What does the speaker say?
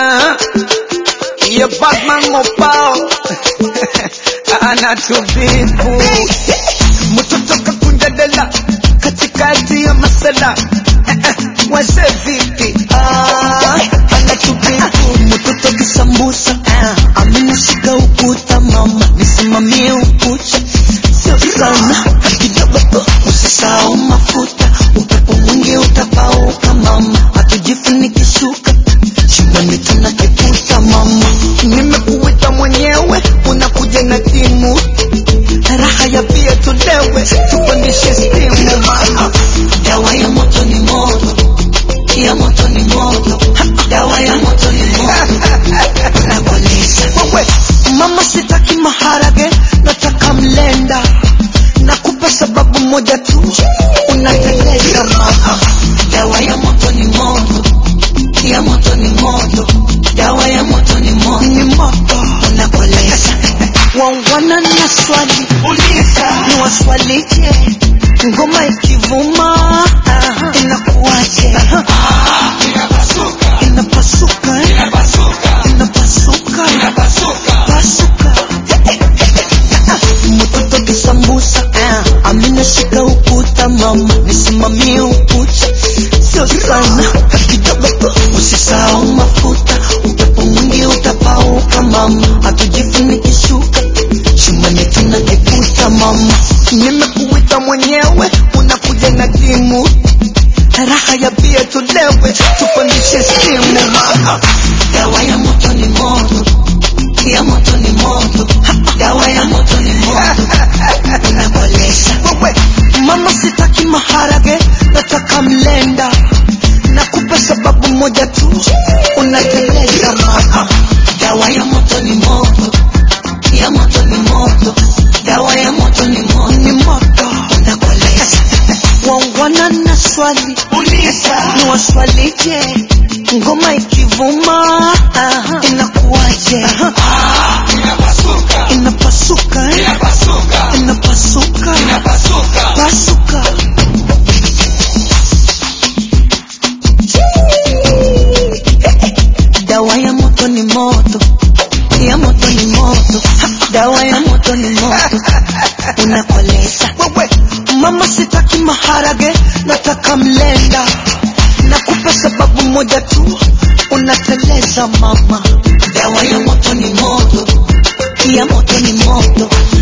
Ah, ya Batman mopao anatubibu mtoto kakunja dela katikati ya masala Eh, eh, wase vipi Ah, anatubibu mtoto kisambusa amenashika ukuta mama nisimamie ukucha sio sana kidogo tu usisahau mafuta upepo mwingi utapauka mama hatujifunikishuka shimoni tunakiputa mama nimekuwita mwenyewe unakuja na timu raha ya pia tulewe tupandishe stimu mama dawa ya moto ni moto ya moto ni moto dawa ya moto ni moto nakoleza wewe mama sitaki maharage nataka mlenda nakupa sababu moja tu unateleza mama dawa ya moto ni moto ya moto ni moto dawa ya moto ni moto ni moto unakoleza wangwana na swali uliza ni waswalije ngoma ikivuma aha, inakuwaje inapasuka eh? inapasuka pasuka mtoto kisambusa aminashika ukuta mama nisimamie ukucha sio sana kidogo tu usisahau mafuta upepo mwingi utapauka mama hatujifunikishuka shumani tunakiputa mama nimekuwita mwenyewe unakuja na timu raha ya bia tulewe tupandishe stimu mama dawa ya moto ni moto ya moto ni moto dawa ya moto ni moto unakoleza wewe mama sitaki maharage nataka mlenda nakupa sababu moja tu unateleza mama dawa ya moto ni moto ya moto ni moto dawa ya moto ni moto ni moto unakoleza wangwana na swali uliza ni waswalije ngoma ikivuma aha, inakuwaje inapasuka eh? inapasuka pasuka dawa ya moto ni moto ya moto ni moto dawa ya moto ni moto unakoleza wewe mama sitaki maharage nataka mlenda nakupa sababu moja tu unateleza mama dawa ya moto ni moto ya moto ni moto